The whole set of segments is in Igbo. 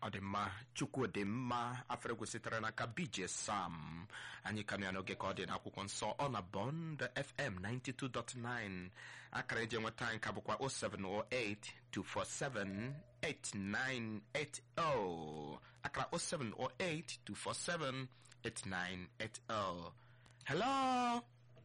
ọ dị mma chukwu dị mma afrịgwu sitere n'aka bj sam anyị ka nọ ya n'oge ka ọ dị n'akwụkwọ nsọ ọ na bond fm 92.9 akara eji enweta anyị ka bụkwa 0708 247 8980 akara 0708 247 8980 hello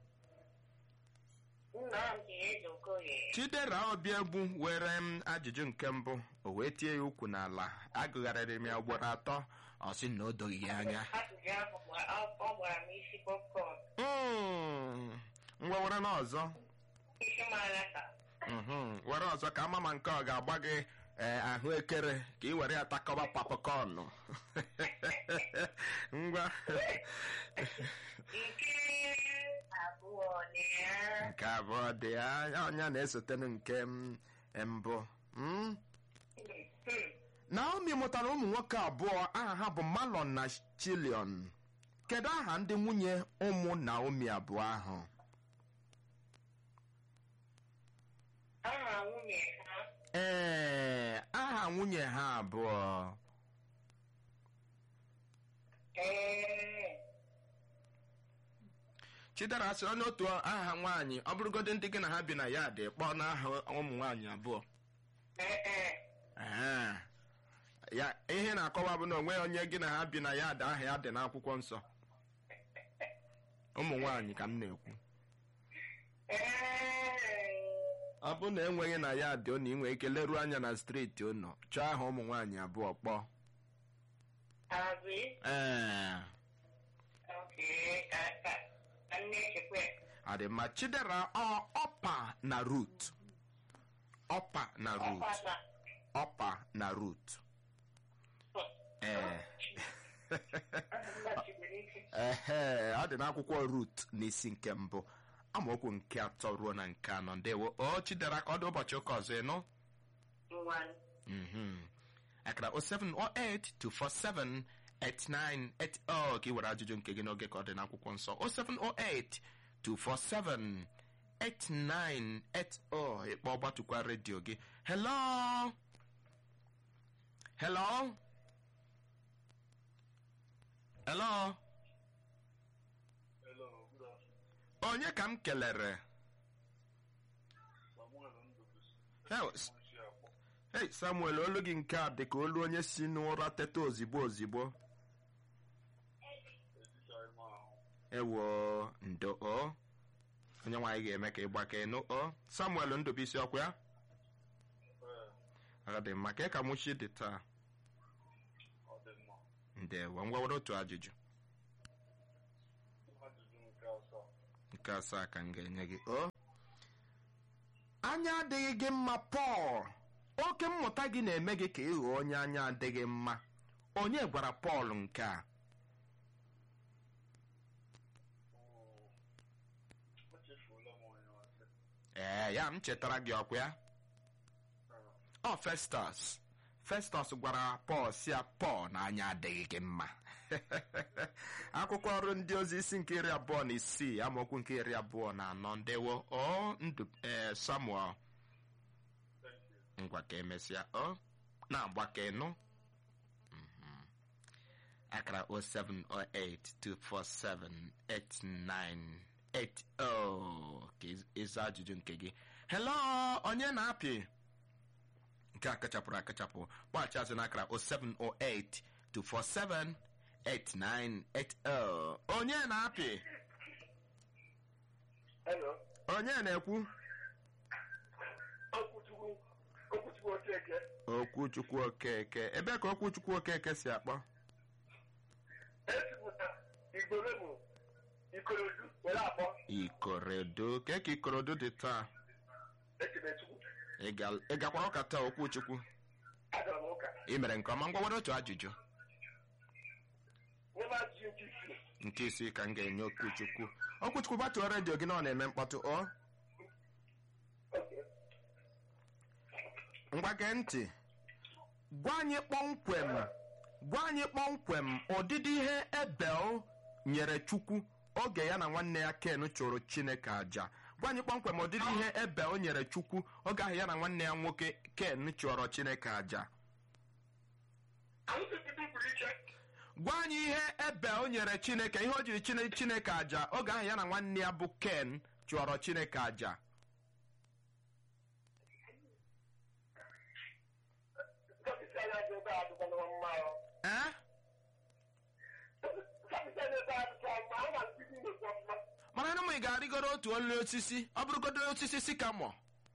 Nnamdị Ezeokoye. chidera obiegbu were m ajụjụ nke mbụ o wee tie ya ukwu n'ala agụgharịrị m ya ugboro atọ ọ sị na o doghị ya anya Ajụjụ ahụ gwa- ọ ọ gbara m isi popcorn. Mm, ngwa were n'ọzọ Isi mara ka. Mhm, were ọzọ ka ama ma nke ọ ga-agba gị ee, ahụekere ka ị were ya takọba papakọnụ ngwa Nke abụọ dị ya. nke abụọ dị anya ọnya na-esotenụ nke m mbụ Mm? Hmm. Naomi mụtara ụmụ nwoke abụọ aha ha bụ Malon na Chilion kedu aha ndị nwunye ụmụ Naomi abụọ ahụ Aha nwunye ha. ee aha nwunye ha abụọ Ee. Chidera sị onye otu aha nwaanyị ọ bụrụgodị ndị gị na ha bi na ya dị kpọọ n'aha ụmụ nwaanyị abụọ Ee, ee. Ee. ya ihe na-akọwa bụ na onweghị onye gị na ha bi na ya dị aha ya dị n'akwụkwọ nsọ ụmụ nwaanyị ka m na-ekwu Ee. ọ bụ na enweghị na ya dị unu inwe ike leruo anya na steeti unu chọọ aha ụmụ nwaanyị abụọ kpọọ Abi. ee Okay. Ka ka ka nne chekwe. adịmma chidera ọ ọpa na rut ọpa na rut Ọkpata. ọpa na rut ee ehe ọ dị n'akwụkwọ rut n'isi nke mbụ amaokwu nke atọ ruo na nke anọ ndewo o chidera ka ọ dị ụbọchị ụka ọzọ ịnụ Nwan. Mhm. akara 0708 247 8980 ka ị were ajụjụ nke gị n'oge ka ọ dị n'akwụkwọ nsọ 0708 247 8980 ịkpọ gbatụkwa redio gị hello hello hello Hello, good afternoon. onye ka m kelere Samuel Ndubisi. Hell, s- Nwanshi Akpọ. hey samuel olu gị nke a dị ka olu onye si n'ụra teta ozigbo ozigbo Ejichaghị m ahụ. ewo ndo o onye nwaanyị ga-eme ka ị gbakee nụ o samuel ndụbisi ọkwa ya Ee, ọ dị mma ka ka mụchi dị taa ọ dị mma. ndewo ngwa were otu ajụjụ Ajụjụ nke asaa. nke asaa ka m ga-enye gị o anya adịghị gị mma pọl oke mmụta gị na-eme gị ka ị ghọọ onye anya adịghị mma onye gwara pọl nke a Oo. Echefuola m onye ọzọ. ee ya m chetara gị ọkwa ya Ee, ọ festus festus gwara pọl si ya pọl na anya adịghị gị mma akwụkwọ ọrụ ndị ozi isi nke iri abụọ na isii amaokwu nke iri abụọ na anọ ndewo ọ ndụ ee samuel thank you. ngwa ka emesịa ọ na-agba ka ịnụ Mhm. akara 07082478980 ka ịz- ịza ajụjụ nke gị hello onye na-apị nke a kachapụrụ akachapụ kpọghachi azụ n'akara 07082478980 onye na-apị Hello. onye na-ekwu Okwuchukwu. Okwuchukwu Okeke. okwuchukwu okeke ebe ka okwuchukwu okeke si akpọ Esipụta Igboro bụ Ikorodu were akpọ ikorodo ka ka ikorodo dị taa Ekemechukwu. Ị ga- ị gakwara ụka taa okwuchukwu Agara m ụka. ị mere nke ọma ngwa were otu ajụjụ Nye m ajụjụ nke isii. nke isi ka m ga-enye okwuchukwu okwuchukwu gbatuo redio gị na ọ na-eme mkpọtụ ọ Okay. ngwa gee ntị gwa anyị kpọmkwem gwa anyị kpọmkwem ụdịdị ihe ebel nyere chukwu oge ya na nwanne ya ken chụrụ chineke aja gwa anyị kpọmkwem ụdịdị ihe ebel nyere chukwu oge ahụ ya na nwanne ya nwoke ken chụọrọ chineke aja Anyị tụtụtụ pụrụ iche. gwa anyị ihe ebe o nyere chineke ihe o jiri chine chineke aja oge ahụ ya na nwanne ya bụ ken chụọrọ chineke aja Kapịta ya dị ebe a dịkwa na mma ya. ee Kapịta ya ebe a dịkwa mma, a na-akụzi ndekwa mma. mana na ị ga-arịgoro otu olu osisi ọ bụrụgodo osisi sikamọ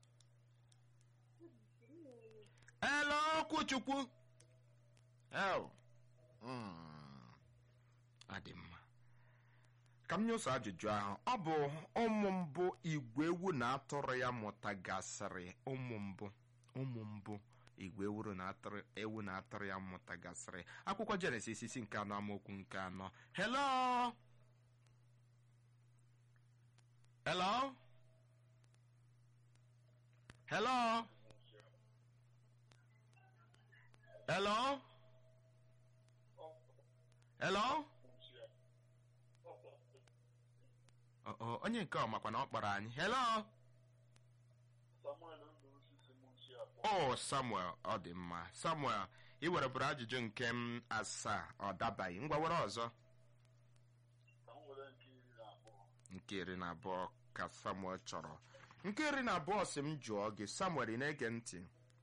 ele okwu chukwu el Mm. adị mma ka m nye ụzọ ajụjụ ahụ ọ bụ ụmụ mbụ igwe ewu na atụrụ ya mụtagasịrị ụmụ mbụ ụmụ mbụ igwe ewuru na atụrụ ewu na atụrụ ya mụtagasịrị akwụkwọ jenesis isi nke anọ amaokwu nke anọ hello hello hello hello hello Ọ- ọ, onye nke ọ makwa na ọ kpọrọ anyị hello o samuel ọ dị mma samuel ị werebụrụ ajụjụ nke m asaa ọ dabaghị ngwa were ọzọ nke iri na abụọ ka samuel chọrọ nke iri na abụọ si m jụọ gị samuel ị na-ege ntị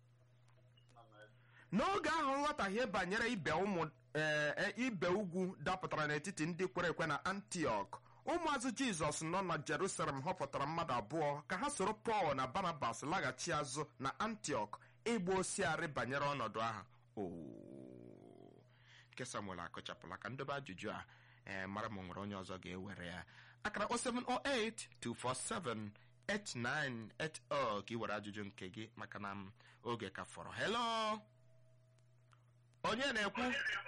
n'oge ahụ nghọtahie banyere ibe ụmụ ee, e, ibe ugwu dapụtara n'etiti ndị kwere ekwe na antiok ụmụazụ jizọs nọ na jerusalem họpụtara mmadụ abụọ ka ha soro pọl na barnabas laghachi azụ na antiok ịgba osiarị banyere ọnọdụ ahụ Oo. nke samuel akọchapụla ka ndobe ajụjụ a ee mara ma o nwere onye ọzọ ga-ewere ya akara 0708 247 8980 ka ị were ajụjụ nke gị maka na m oge ka fọrọ hello onye na-ekwu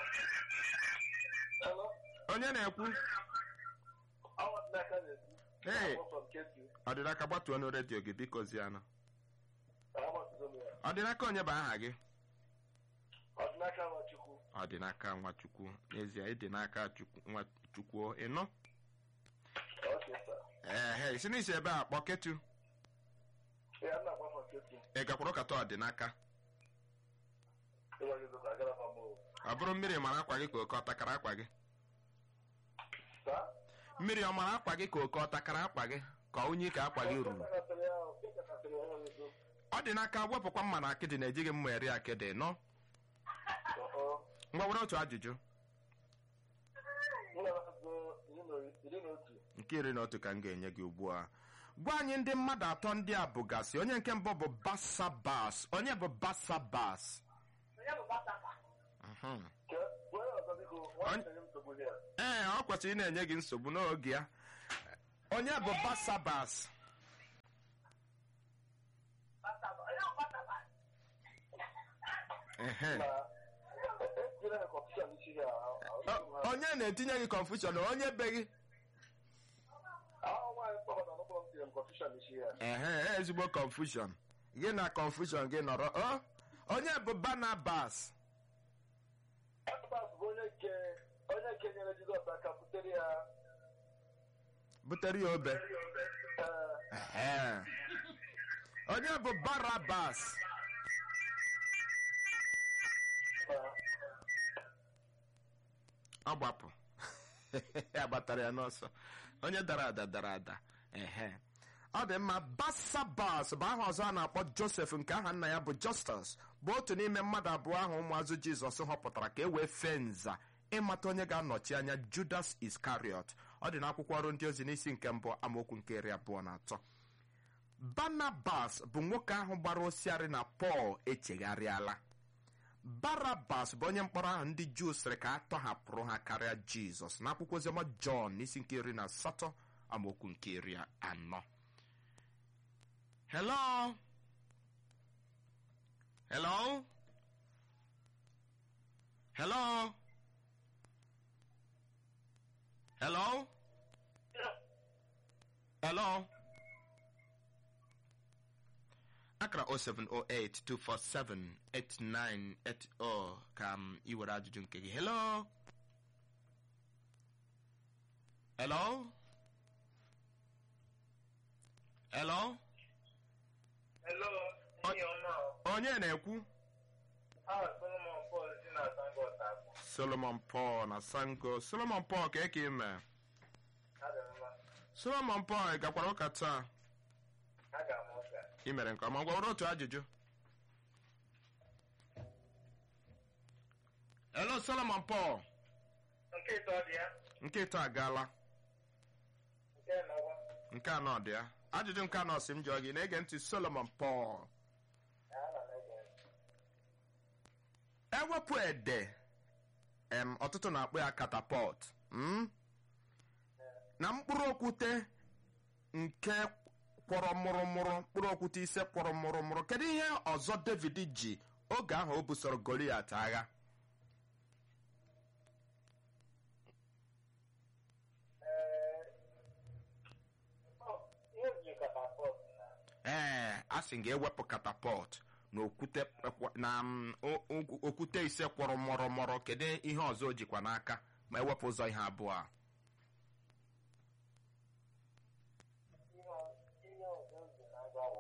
Hello? onye na-ekwu Awa n'aka na-ekwu. Hey. Awa from Ketu. ọdịnaka gbatuo ọnụ redio gị biko zianụ Awa Tuzome ya. ọdịnaka onye bụ aha gị Ọdịnaka Nwachukwu. ọdịnaka nwachukwu n'ezie ịdị n'aka Chukwu- nwachukwu ịnụ Okay, sir. ehe isi n'isi ebe a kpọ ketu Ya nna agba from Ketu. ị gakwuru kata ọdịnaka Ịwa gị zụta agara fa mụ. ọ bụrụ mmiri mara akwa gị ka oke ọtakara akwa gị Sa? mmiri ọ mara akwa gị ka oke ọtakara akwa gị ka unyi ka akwa gị ruru Ịkakasịrị ya, ịkakasịrị ya onye zo. ọ dị n'aka wepụkwa mma na akịdị na-ejighị mma eri akịdị nọ Ọhọ. ngwa were otu ajụjụ Mụ na-azụ iri na- iri na otu. nke iri na otu ka m ga-enye gị ugbu a gwa anyị ndị mmadụ atọ ndị a bụgasị onye nke mbụ bụ basabas onye bụ basabas Mhm. Ke- gwa ya ọzọ biko, nwa na-enye m nsogbu here. ee ọ kwesịrị ị na-enye gị nsogbu n'oge ya onye bụ basabas Ehe. Na- e- etinyere ha confusion n'isi here. O- onye na-etinye gị confusion onye be gị Ahụ nwaanyị kpọbata n'ụkpụrụ m tinyere m confusion n'isi here. ehe ezigbo confusion gị na confusion gị nọrọ ọ onye bụ barnabas Barnabas bụ onye nke onye nke nyere Jizọs aka butere ya butere ya obe ee, Ehe. onye bụ barabas na- ọ gbapụ agbatara ya n'ọsọ onye dara ada dara ada ehe ọ dị mma basabas bụ aha ọzọ a na-akpọ josef nke aha nna ya bụ justus bụ otu n'ime mmadụ abụọ ahụ ụmụazụ jizọs họpụtara ka e wee fee nza ịmata onye ga-anọchi anya judas iskariot ọ dị n'akwụkwọ ọrụ ndị ozi n'isi nke mbụ amaokwu nke iri abụọ na atọ barnabas bụ nwoke ahụ gbara osiarị na pọl echegharịala barabas bụ onye mkpọrọ ahụ ndị juu sịrị ka a tọhapụrụ ha karịa jizọs n'akwụkwọ oziọma jọn n'isi nke iri na asatọ amaokwu nke iri anọ hello hello hello hello hello akara 07082478980 ka m iwere ajụjụ nke gị hello hello hello Hello, ndị ọma. onye na-ekwu Ah, Solomon Paul si na Sangot. solomon paul na sango solomon paul ka eke ime Adị mma. solomon paul ị gakwara ụka taa Aga m ụka. ị mere nke ọma gwawere otu ajụjụ hello solomon paul Nke ịtọ dị ya. nke ịtọ agaala Nke nọwa. nke anọ dị ya ajụjụ nke anọ si m jụọ gị na-ege ntị solomon paul Ya ana m ege. ewepụ ede em ọtụtụ na-akpọ ya katapọt mm? na mkpụrụ okwute nke kwọrọ mụrụmụrụ mkpụrụ okwute ise kwọrọ mụrụmụrụ kedu ihe ọzọ david ji oge ahụ o busoro goliat agha Ee, ọ, ihe ji katapọt na ee a sị ga ewepụ katapọt na okwute na mm, o- o- okwute ise kwọrọ mụrụmụrụ kedu ihe ọzọ o jikwa n'aka ma ewepụ ụzọ ihe abụọ a ihe ọ- ihe ọzọ ji na-aga wụ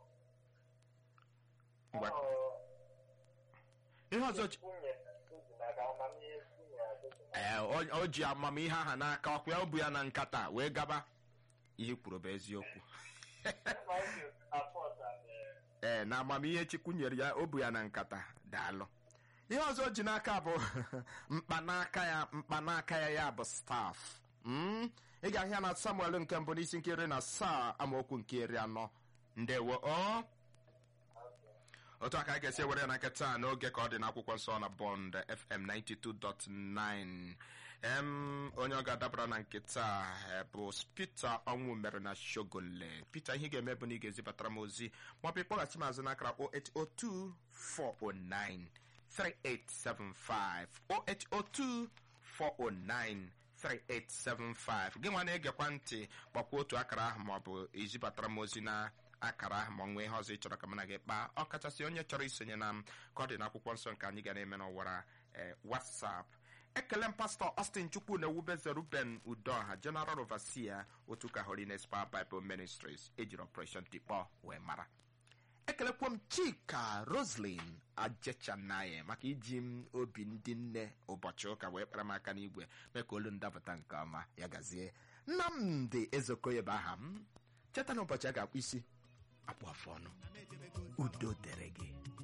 Ngwa. ọ, ihe ọzọ ji nwunye o ji n'aka amamihe nwunye ya o ji n'aka. ee o- o ji amamihe aha n'aka ọkwa ya o bu ya na nkata wee gaba ihe kwuru bụ eziokwu Ma o ji katapọt and, eh, ee na amamihe chukwu nyere ya o bu ya na nkata daalụ ihe ọzọ o ji n'aka bụ mkpanaka ya mkpanaka ya ya bụ staf Mm? ị ga-ahịa na samuel nke mbụ n'isi nke iri na asaa amaokwu nke iri anọ ndewo o otu aka anyị ga-esi ewere ya na nke taa n'oge ka ọ dị n'akwụkwọ nsọ na bond fm 92.9 em onye ọ ga-adabara na nke taa eh, bụ peter ọnwụ mere na shogole peter ihe ị ga-eme bụ na ị ga-ezibatara m ozi maọbụ ịkpọghachi m azụ n'akara 0802 409 3875 0802 409 3875 gị nwa na-egekwa ntị gbakwa otu akara ahụ maọbụ izibatara m ozi na akara ahụ ma nwee ihe ọzọ ị chọrọ ka mụ na gị kpaa ọ kachasị onye chọrọ isonye na m ka ọ dị n'akwụkwọ nsọ nke anyị ga na-eme n'ọwara eh, whatsapp ekele m pastọ austin chukwu na ewubeze ruben udoha general overseer otu ka holiness power bible ministries ejiri operation tikpọ wee mara ekelekwa m chika roslin ajechanaye maka iji m obi ndị nne ụbọchị ụka wee kpara m aka n'igwe mee ka olu ndapụta nke ọma ya gazie nnamdị ezokoye bụ aha m cheta na ụbọchị a ga-akpụ isi akpụ afụ ọnụ udo dere gị